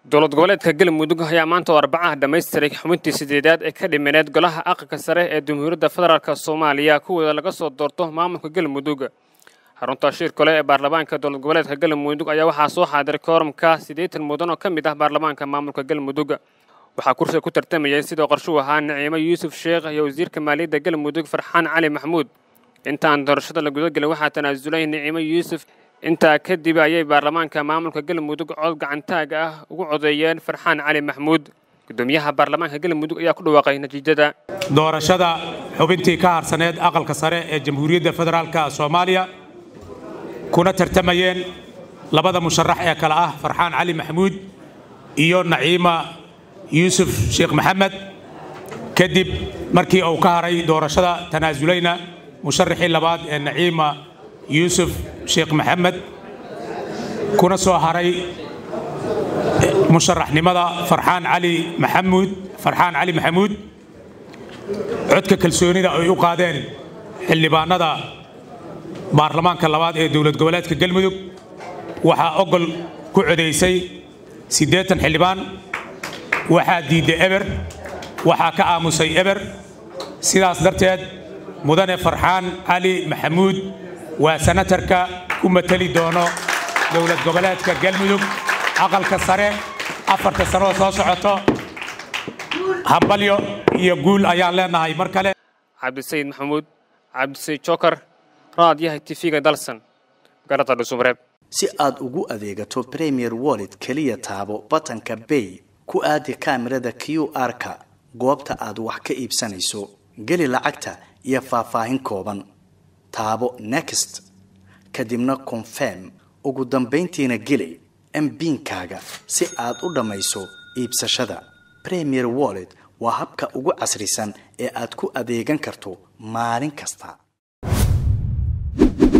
dowlad goboleedka galmudug ayaa maanta oo arbacaha dhammaystiray xubintii sideedaad ee ka dhimaneed golaha aqalka sare ee jamhuuriyadda federaalk soomaaliya kuwooda laga soo doorto maamulka galmudug xarunta shir kale ee baarlamaanka dowlad goboleedka galmudug ayaa waxaa soo xaadiray koorumka siddeetan mudan oo ka mid ah baarlamaanka maamulka galmudug waxaa kursiga ku tartamayay sidoo qorshuu ahaa naciimo yuusuf sheekh iyo wasiirka maaliyadda galmudug farxaan cali maxmuud intaan doorashada la gudagelin waxaa tanaasulay naciimo yuusuf intaa kadib ayay baarlamaanka maamulka galmudug cod gacantaaga ah ugu codeeyeen farxaan cali maxmuud gudoomiyaha baarlamaanka galmudug ayaa ku dhawaaqay natiijada doorashada xubintii ka harsaneed aqalka sare ee jamhuuriyadda federaalka soomaaliya kuna tartamayeen labada musharax ee kale ah farxaan cali maxmuud iyo naciima yuusuf sheekh maxamed kadib markii uu ka haray doorashada tanaasulayna musharaxii labaad ee naciima yuusuf sheekh maxamed kuna soo haray musharaxnimada farxaan cali maxamuud farxaan cali maxamuud codka kalsoonida ay u qaadeen xildhibaanada baarlamaanka labaad ee dowlad goboleedka galmudug waxaa ogol ku codaysay siddeetan xildhibaan waxaa diidday eber waxaa ka aamusay eber sidaas darteed mudane farxaan cali maxamuud waa sanatarka ku mateli doono dowlad goboleedka galmudug aqalka sare afarta sanoo soo socoto hambalyo iyo guul ayaan leenahay mar kale cabdisayid maxamuud cabdisayid jokar raadyaha tifiga dalsan garada dhusumreeb si aad ugu adeegato premier wallet keliya taabo batanka bay ku aadi kaamirada q r-ka goobta aad wax ka iibsanayso geli lacagta iyo faahfaahin kooban taabo next kadibna confirm ugu dambayntiina geli mbiinkaaga si aad u dhammayso iibsashada premier wallet waa habka ugu casrisan ee aad ku adeegan karto maalin kasta